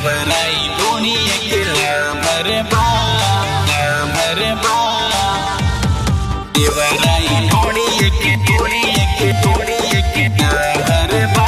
देवराई धोनी अकेला भरबा भरबा देवराई धोनी एके धोनी एके धोनी एके भरबा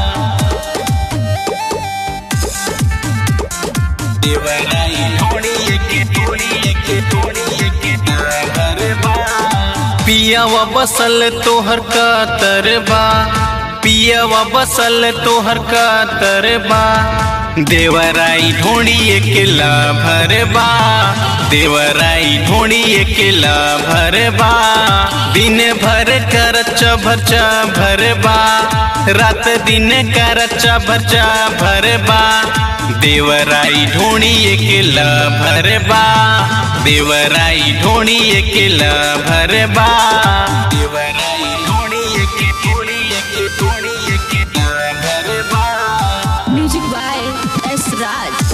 देवराई धोनी एके धोनी एके धोनी एके भरबा पियावा बसल तोहर का तरबा पियावा बसल तोहर का तरबा देवराई ढोड़ी अकेला भरबा देवराई ढोड़ी अकेला भरबा दिन भर कर भरचा भरबा रात दिन कर भरचा भरबा देवराई ढोणी अकेला भरबा देवराई ढोणी अकेला भरबा देवराई धोनी एके धोनी एके धोनी एके भरबा Music by S. Raj.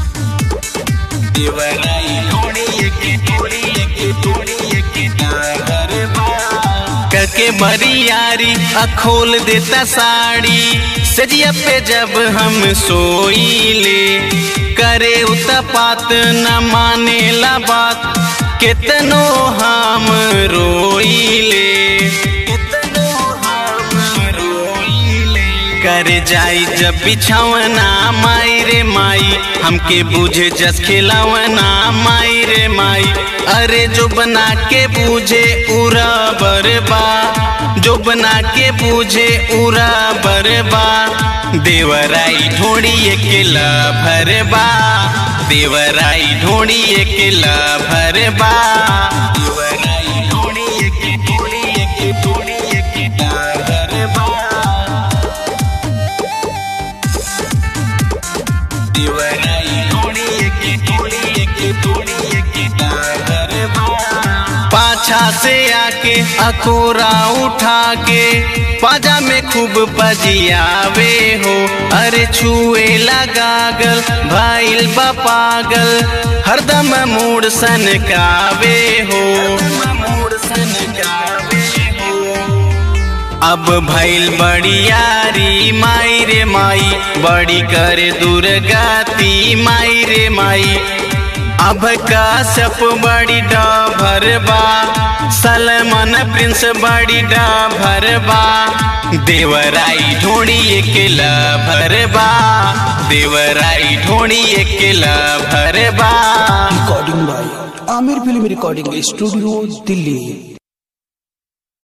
देवराई धोनी एके धोनी एके धोनी एके भरबा करके बरियारी अखोल देता साड़ी सजिया पे जब हम सोईले करे उतपात न माने ला बात कितनो हम रोईले कितनो हम रोइले कर जाई जब बिछावना माई रे माई हमके बूझे जस खिलावना माई रे माई अरे जो बना के बूझे उरा बरबा जो बना के बूझे उरा बरबा देवराई ढोड़ी अकेला भरबा देवराई ढोड़ी अकेला भरबा देवराई धोनी एके धोनी एके धोनी एके भरबा देवराई धोनी एके धोनी एके धोनी एके भरबा पाछा से आके अकोरा उठा के पाजा में खूब बजियावे हो अरे छुए लगागल भाईल बा पागल हरदम मूड सनकावे हो अब भइल बड़ी यारी माई रे माई बड़ी करे दुर्गाती माई रे माई अब काश्यप बड़ी भरबा सलमान प्रिंस बड़ी भरबा देवराई ढोड़ी अकेला भरबा देवराई ढोड़ी अकेला भरबा recording by Aamir film recording studio Delhi